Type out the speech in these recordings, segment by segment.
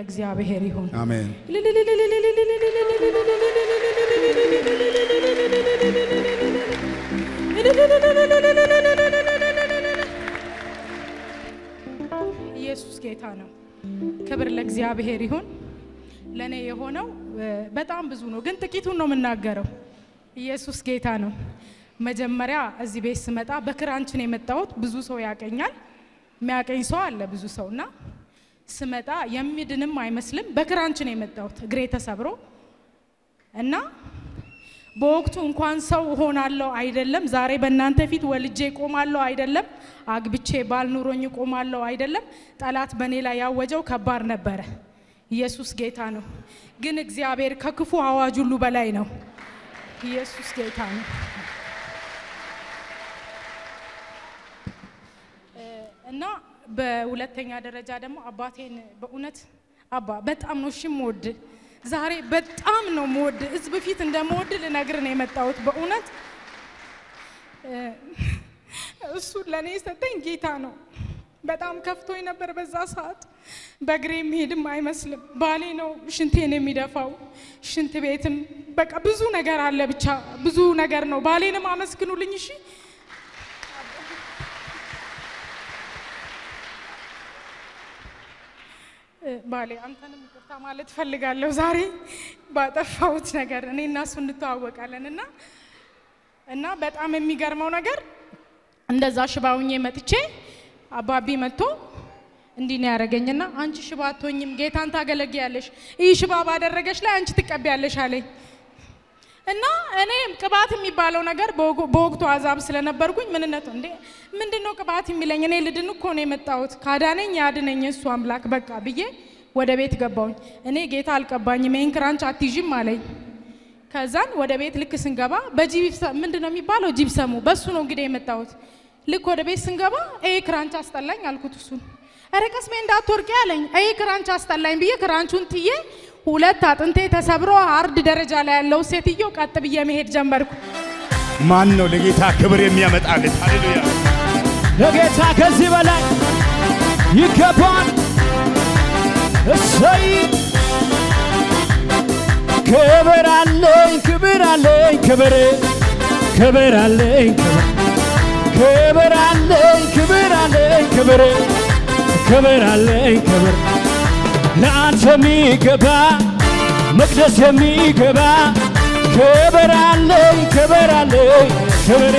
ለእግዚአብሔር ይሁን። አሜን። ኢየሱስ ጌታ ነው። ክብር ለእግዚአብሔር ይሁን። ለእኔ የሆነው እ፣ በጣም ብዙ ነው፣ ግን ጥቂቱን ነው የምናገረው። ኢየሱስ ጌታ ነው። መጀመሪያ እዚህ ቤት ስመጣ በክራንች ነው የመጣሁት። ብዙ ሰው ያቀኛል፣ የሚያቀኝ ሰው አለ ብዙ ሰው እና ስመጣ የሚድንም አይመስልም። በክራንች ነው የመጣሁት እግሬ ተሰብሮ እና በወቅቱ እንኳን ሰው እሆናለሁ አይደለም፣ ዛሬ በእናንተ ፊት ወልጄ ቆማለሁ አይደለም፣ አግብቼ ባል ኑሮኝ ቆማለሁ አይደለም፣ ጠላት በእኔ ላይ ያወጀው ከባድ ነበረ። ኢየሱስ ጌታ ነው። ግን እግዚአብሔር ከክፉ አዋጅ ሁሉ በላይ ነው። ኢየሱስ ጌታ ነው። እ፣ እና በሁለተኛ ደረጃ ደግሞ አባቴን በእውነት አባ በጣም ነው እሺ የምወድ ዛሬ በጣም ነው የምወድ ህዝብ ፊት እንደምወድ ልነግር ነው የመጣሁት። በእውነት እ፣ እሱን ለእኔ የሰጠኝ ጌታ ነው። በጣም ከፍቶኝ ነበር በዛ ሰዓት። በእግሬ መሄድም አይመስልም። ባሌ ነው ሽንቴን የሚደፋው። ሽንት ቤትም በቃ ብዙ ነገር አለ። ብቻ ብዙ ነገር ነው። ባሌንም አመስግኑልኝ እሺ። እ፣ ባሌ አንተንም ይቅርታ ማለት እፈልጋለሁ ዛሬ ባጠፋሁት ነገር። እኔ እና እሱ እንተዋወቃለን እና እና በጣም የሚገርመው ነገር እንደዛ ሽባውኜ መጥቼ አባቢ መጥቶ እንዲህ ነው ያደረገኝና አንቺ ሽባ አትሆኝም፣ ጌታን ታገለግያለሽ፣ ይህ ሽባ ባደረገሽ ላይ አንቺ ትቀቢያለሽ አለኝ። እና እኔ ቅባት የሚባለው ነገር በወጉ- በወቅቱ አዛብ ስለነበርኩኝ ምንነቱ እንዴ ምንድን ነው ቅባት የሚለኝ? እኔ ልድን እኮ ነው የመጣሁት፣ ካዳነኝ ያድነኝ እሱ አምላክ በቃ ብዬ ወደ ቤት ገባሁኝ። እኔ ጌታ አልቀባኝም፣ ይህን ክራንች አትይዥም አለኝ። ከዛን ወደ ቤት ልክ ስንገባ በጂፕሰም ምንድን ነው የሚባለው ጂፕሰሙ በሱ ነው እንግዲህ የመጣሁት። ልክ ወደ ቤት ስንገባ ይሄ ክራንች አስጠላኝ አልኩት። እሱን ኧረ ቀስሜ እንዳትወርቂ አለኝ። ይሄ ክራንች አስጠላኝ ብዬ ክራንቹን ትዬ ሁለት አጥንቴ ተሰብሮ አርድ ደረጃ ላይ ያለው ሴትዮ ቀጥ ብዬ መሄድ ጀመርኩ። ማን ነው ለጌታ ክብር የሚያመጣለት? ሃሌሉያ። ለጌታ ከዚህ በላይ ይገባል። እሰይ ክብር አለኝ ክብር አለኝ ክብር ክብር አለኝ ክብር ክብር አለኝ ክብር አለኝ ክብር ክብር አለኝ ክብር ለአንተ የሚገባ መቅደስ የሚገባ ክብር አለኝ ክብር አለኝ ክብር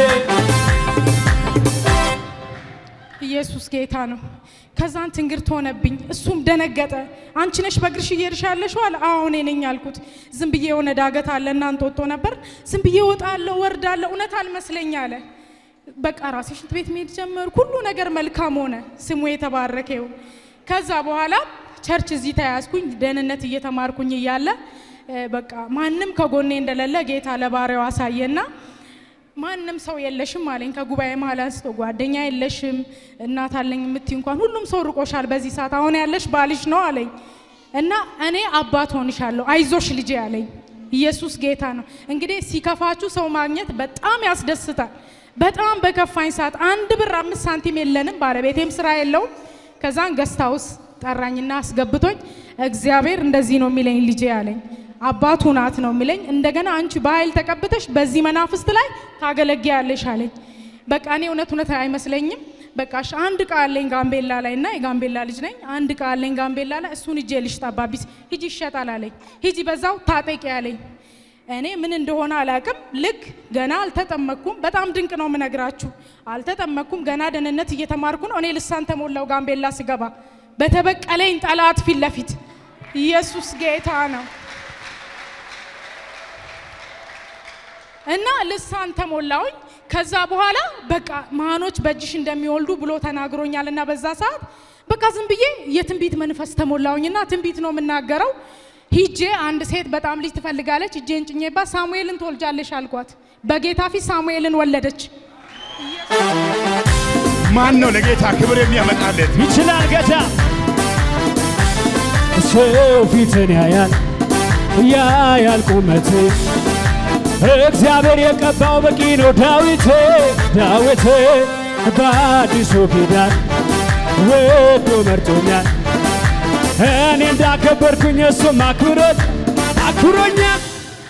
ኢየሱስ ጌታ ነው። ከዛን ትንግርት ሆነብኝ። እሱም ደነገጠ። አንቺ ነሽ በእግርሽ እየሄድሽ ያለሽው አለ። አዎ እኔ ነኝ አልኩት። ዝም ብዬ የሆነ ዳገት አለ እና እንጦጦ ነበር። ዝም ብዬ እወጣለሁ ወርዳለሁ፣ እውነት አልመስለኝ አለ። በቃ ራሴ ሽንት ቤት መሄድ ጀመርኩ። ሁሉ ነገር መልካም ሆነ። ስሙ የተባረከ ይሁን። ከዛ በኋላ ቸርች እዚህ ተያዝኩኝ። ደህንነት እየተማርኩኝ እያለ እ፣ በቃ ማንም ከጎኔ እንደሌለ ጌታ ለባሪያው አሳየና ማንም ሰው የለሽም አለኝ። ከጉባኤ መሀል አንስቶ ጓደኛ የለሽም እናት አለኝ የምትይ እንኳን ሁሉም ሰው ርቆሻል በዚህ ሰዓት፣ አሁን ያለሽ ባልሽ ነው አለኝ እና እኔ አባት ሆንሻለሁ አይዞሽ ልጄ አለኝ። ኢየሱስ ጌታ ነው። እንግዲህ ሲከፋችሁ ሰው ማግኘት በጣም ያስደስታል። በጣም በከፋኝ ሰዓት አንድ ብር አምስት ሳንቲም የለንም፣ ባለቤቴም ስራ የለውም። ከዛን ገስታውስ ጠራኝና አስገብቶኝ እግዚአብሔር እንደዚህ ነው የሚለኝ ልጄ አለኝ። አባቱ ናት ነው የሚለኝ። እንደገና አንቺ በኃይል ተቀብተሽ በዚህ መናፍስት ላይ ታገለግያለሽ አለኝ። በቃ እኔ እውነት እውነት አይመስለኝም። በቃ እሺ አንድ እቃ አለኝ ጋምቤላ ላይ እና የጋምቤላ ልጅ ነኝ። አንድ እቃ አለኝ ጋምቤላ ላይ እሱን እጄ ልሽጥ አባቢስ ሂጂ ይሸጣል አለኝ። ሂጂ በዛው ታጠቂ አለኝ። እኔ ምን እንደሆነ አላቅም። ልክ ገና አልተጠመቅኩም። በጣም ድንቅ ነው የምነግራችሁ። አልተጠመቅኩም። ገና ደህንነት እየተማርኩ ነው። እኔ ልሳን ተሞላው ጋምቤላ ስገባ በተበቀለኝ ጠላት ፊት ለፊት ኢየሱስ ጌታ ነው። እና ልሳን ተሞላውኝ። ከዛ በኋላ በቃ መሃኖች በእጅሽ እንደሚወልዱ ብሎ ተናግሮኛል። እና በዛ ሰዓት በቃ ዝም ብዬ የትንቢት መንፈስ ተሞላውኝና ትንቢት ነው የምናገረው። ሂጄ አንድ ሴት በጣም ልጅ ትፈልጋለች፣ እጄን ጭኜባት ሳሙኤልን ትወልጃለሽ አልኳት። በጌታ ፊት ሳሙኤልን ወለደች። ማን ነው ለጌታ ክብር የሚያመጣለት? ይችላል ጌታ። ሰው ፊትን ያያል ያያል ቁመት እግዚአብሔር የቀባው በቂ ነው። ዳዊት ዳዊት በአዲሱ ኪዳን ወዶ መርጦኛል። እኔ እንዳከበርኩኝ እሱም አክብሮት አክብሮኛል።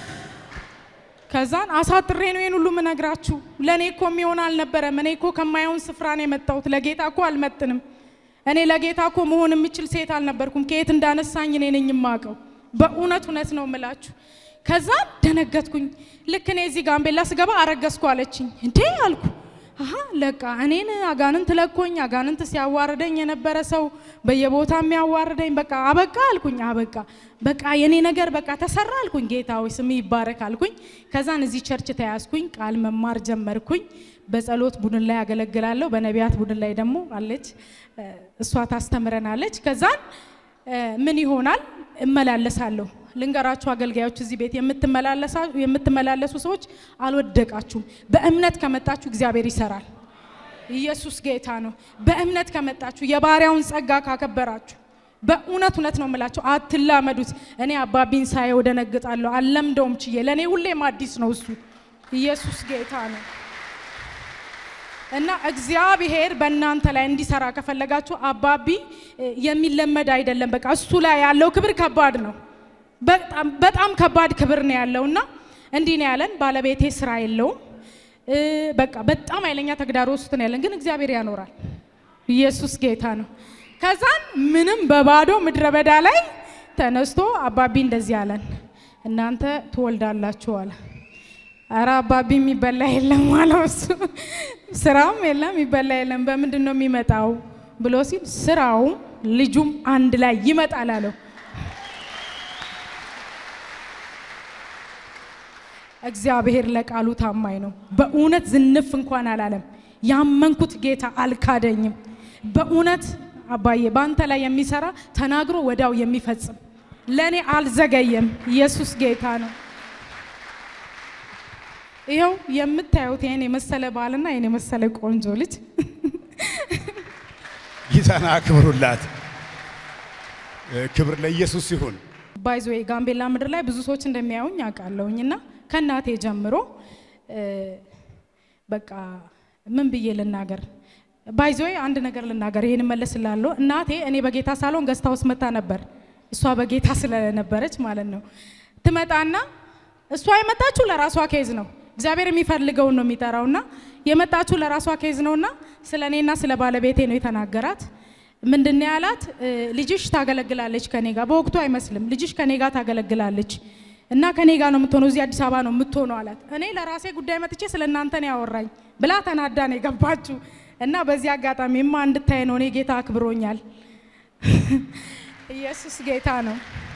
ከዛን አሳጥሬ ነው ይሄን ሁሉ ምነግራችሁ። ለእኔ እኮ የሚሆን አልነበረም። እኔ እኮ ከማየውን ስፍራ ነው የመጣሁት። ለጌታ እኮ አልመጥንም። እኔ ለጌታ እኮ መሆን የምችል ሴት አልነበርኩም። ከየት እንዳነሳኝ እኔ ነኝ የማውቀው። በእውነት እውነት ነው የምላችሁ። ከዛን ደነገጥኩኝ። ልክ እኔ እዚህ ጋምቤላ ስገባ አረገዝኩ አለችኝ። እንዴ አልኩ። አሀ ለቃ እኔን አጋንንት ለኮኝ አጋንንት ሲያዋርደኝ የነበረ ሰው በየቦታ የሚያዋርደኝ በቃ አበቃ አልኩኝ። አበቃ በቃ የኔ ነገር በቃ ተሰራ አልኩኝ። ጌታ ሆይ ስም ይባረክ አልኩኝ። ከዛን እዚህ ቸርች ተያዝኩኝ። ቃል መማር ጀመርኩኝ። በጸሎት ቡድን ላይ ያገለግላለሁ። በነቢያት ቡድን ላይ ደግሞ አለች፣ እሷ ታስተምረናለች። ከዛን ምን ይሆናል እመላለሳለሁ። ልንገራችሁ አገልጋዮች፣ እዚህ ቤት የምትመላለሱ ሰዎች አልወደቃችሁም። በእምነት ከመጣችሁ እግዚአብሔር ይሰራል። ኢየሱስ ጌታ ነው። በእምነት ከመጣችሁ የባሪያውን ጸጋ ካከበራችሁ በእውነት እውነት ነው የምላቸው፣ አትላመዱት። እኔ አባቢን ሳየው ደነግጣለሁ፣ አልለምደውም ችዬ። ለእኔ ሁሌም አዲስ ነው እሱ። ኢየሱስ ጌታ ነው። እና እግዚአብሔር በእናንተ ላይ እንዲሰራ ከፈለጋችሁ አባቢ የሚለመድ አይደለም። በቃ እሱ ላይ ያለው ክብር ከባድ ነው። በጣም ከባድ ክብር ነው ያለው እና እንዲህ ነው ያለን። ባለቤቴ ስራ የለውም። በቃ በጣም ኃይለኛ ተግዳሮት ውስጥ ነው ያለን፣ ግን እግዚአብሔር ያኖራል። ኢየሱስ ጌታ ነው። ከዛን ምንም በባዶ ምድረ በዳ ላይ ተነስቶ አባቢ እንደዚህ አለን፣ እናንተ ትወልዳላችሁ አለ። አረ አባቢ የሚበላ የለም አለው እሱ። ስራም የለም የሚበላ የለም፣ በምንድን ነው የሚመጣው ብሎ ሲል ስራውም ልጁም አንድ ላይ ይመጣል አለው። እግዚአብሔር ለቃሉ ታማኝ ነው። በእውነት ዝንፍ እንኳን አላለም። ያመንኩት ጌታ አልካደኝም። በእውነት አባዬ በአንተ ላይ የሚሰራ ተናግሮ ወዳው የሚፈጽም ለእኔ አልዘገየም። ኢየሱስ ጌታ ነው። ይኸው የምታዩት ይህን የመሰለ ባልና ይህን የመሰለ ቆንጆ ልጅ ጌታን አክብሩላት። ክብር ለኢየሱስ ይሁን። ባይዞ ጋምቤላ ምድር ላይ ብዙ ሰዎች እንደሚያዩኝ አውቃለሁኝ እና ከእናቴ ጀምሮ በቃ ምን ብዬ ልናገር? ባይዞ አንድ ነገር ልናገር፣ ይህን መለስላለሁ። እናቴ እኔ በጌታ ሳሎን ገዝታ ውስጥ መታ ነበር። እሷ በጌታ ስለነበረች ማለት ነው። ትመጣና እሷ የመጣችው ለራሷ ኬዝ ነው። እግዚአብሔር የሚፈልገውን ነው የሚጠራውና የመጣችው ለራሷ ኬዝ ነውና ስለ እኔና ስለ ባለቤቴ ነው የተናገራት። ምንድን ነው ያላት? ልጅሽ ታገለግላለች ከኔ ጋር። በወቅቱ አይመስልም። ልጅሽ ከኔ ጋር ታገለግላለች እና ከኔ ጋር ነው የምትሆነው፣ እዚህ አዲስ አበባ ነው የምትሆነው አላት። እኔ ለራሴ ጉዳይ መጥቼ ስለ እናንተ ነው ያወራኝ ብላ ተናዳ ነው የገባችው። እና በዚህ አጋጣሚ ማ እንድታይ ነው እኔ ጌታ አክብሮኛል። ኢየሱስ ጌታ ነው።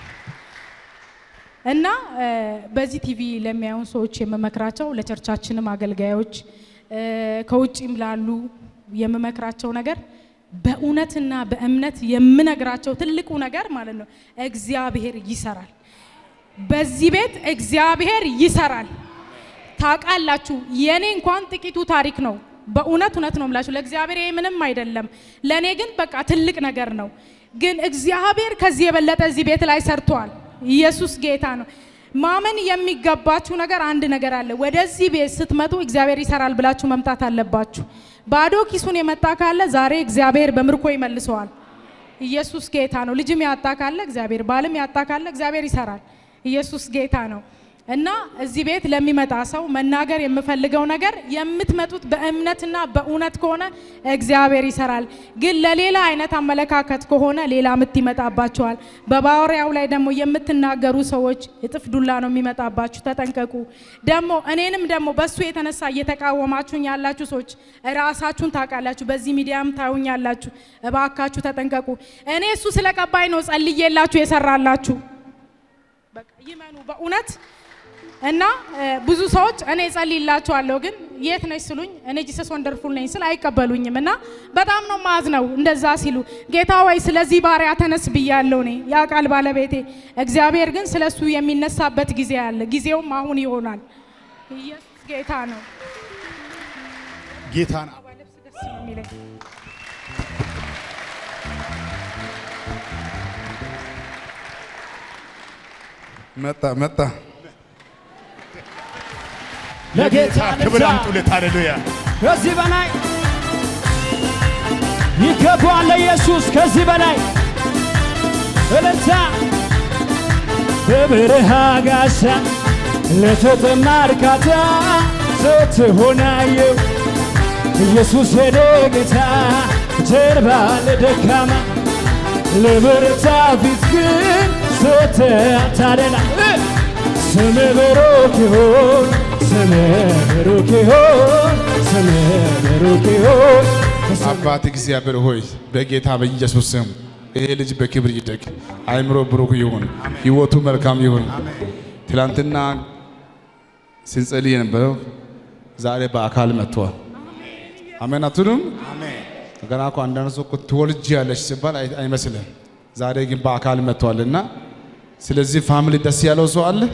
እና በዚህ ቲቪ ለሚያዩን ሰዎች የምመክራቸው ለቸርቻችንም አገልጋዮች ከውጭም ላሉ የምመክራቸው ነገር በእውነትና በእምነት የምነግራቸው ትልቁ ነገር ማለት ነው እግዚአብሔር ይሰራል። በዚህ ቤት እግዚአብሔር ይሰራል። ታውቃላችሁ፣ የኔ እንኳን ጥቂቱ ታሪክ ነው። በእውነት እውነት ነው የምላችሁ። ለእግዚአብሔር ይሄ ምንም አይደለም፣ ለእኔ ግን በቃ ትልቅ ነገር ነው። ግን እግዚአብሔር ከዚህ የበለጠ እዚህ ቤት ላይ ሰርቷል። ኢየሱስ ጌታ ነው። ማመን የሚገባችሁ ነገር አንድ ነገር አለ። ወደዚህ ቤት ስትመጡ እግዚአብሔር ይሰራል ብላችሁ መምጣት አለባችሁ። ባዶ ኪሱን የመጣ ካለ ዛሬ እግዚአብሔር በምርኮ ይመልሰዋል። ኢየሱስ ጌታ ነው። ልጅም ያጣ ካለ እግዚአብሔር፣ ባልም ያጣ ካለ እግዚአብሔር ይሰራል። ኢየሱስ ጌታ ነው። እና እዚህ ቤት ለሚመጣ ሰው መናገር የምፈልገው ነገር የምትመጡት በእምነትና በእውነት ከሆነ እግዚአብሔር ይሰራል። ግን ለሌላ አይነት አመለካከት ከሆነ ሌላ ምት ይመጣባቸዋል። በባወሪያው ላይ ደግሞ የምትናገሩ ሰዎች እጥፍ ዱላ ነው የሚመጣባችሁ። ተጠንቀቁ። ደግሞ እኔንም ደግሞ በእሱ የተነሳ እየተቃወማችሁኝ ያላችሁ ሰዎች ራሳችሁን ታውቃላችሁ። በዚህ ሚዲያም ታዩኛላችሁ። እባካችሁ ተጠንቀቁ። እኔ እሱ ስለቀባይ ነው ጸልዬላችሁ የሰራላችሁ። በቃ ይመኑ በእውነት እና ብዙ ሰዎች እኔ ጸልይላችኋለሁ ግን የት ነች ስሉኝ እኔ ጂሰስ ወንደርፉል ነኝ ስል አይቀበሉኝም። እና በጣም ነው ማዝ ነው እንደዛ ሲሉ ጌታ ወይ ስለዚህ ባሪያ ተነስ ብያለሁ እኔ ያ ቃል ባለቤቴ። እግዚአብሔር ግን ስለ እሱ የሚነሳበት ጊዜ አለ። ጊዜውም አሁን ይሆናል። ኢየሱስ ጌታ ነው። ጌታን ልብስ ደስ ነው የሚለኝ። መጣ መጣ። ለጌታ ክብር ልብዛ አምጡለት። ሃሌሉያ ከዚህ በላይ ይገባዋል ለኢየሱስ ከዚህ በላይ እልልታ በበረሃ ጋሻ ለተጠማ እርካታ ስትሆናየው ኢየሱስ የኔ ጌታ ጀርባ ለደካማ ለበረታ ፊት ግን ስትታደላ ስም ብሩክ ይሁን ስም ብሩክ ይሁን ስም ብሩክ ይሁን አባት እግዚአብሔር ሆይ በጌታ በኢየሱስ ስም ይሄ ልጅ በክብር ይደግ፣ አይምሮ ብሩክ ይሁን፣ ህይወቱ መልካም ይሁን። ትላንትና ስንጸልይ የነበረው ዛሬ በአካል መጥቷል። አሜን አትሉም? ገና እኮ አንዳንድ ሰው እኮ ትወልጃለሽ ሲባል አይ- አይመስልም። ዛሬ ግን በአካል መጥቷልና ስለዚህ ፋሚሊ ደስ ያለው ሰው አለ።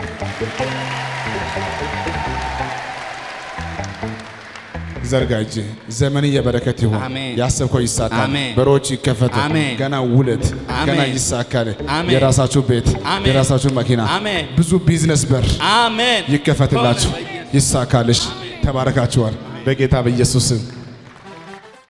ዘርጋ እጅ ዘመን የበረከት ይሁን። አሜን። ያሰብከው ይሳካል። አሜን። በሮች ይከፈቱ። አሜን። ገና ውለት ገና አሜን። ይሳካል። አሜን። የራሳችሁ ቤት፣ አሜን። የራሳችሁ መኪና፣ አሜን። ብዙ ቢዝነስ በር አሜን ይከፈትላችሁ፣ ይሳካልሽ። ተባረካችኋል በጌታ በኢየሱስ ስም።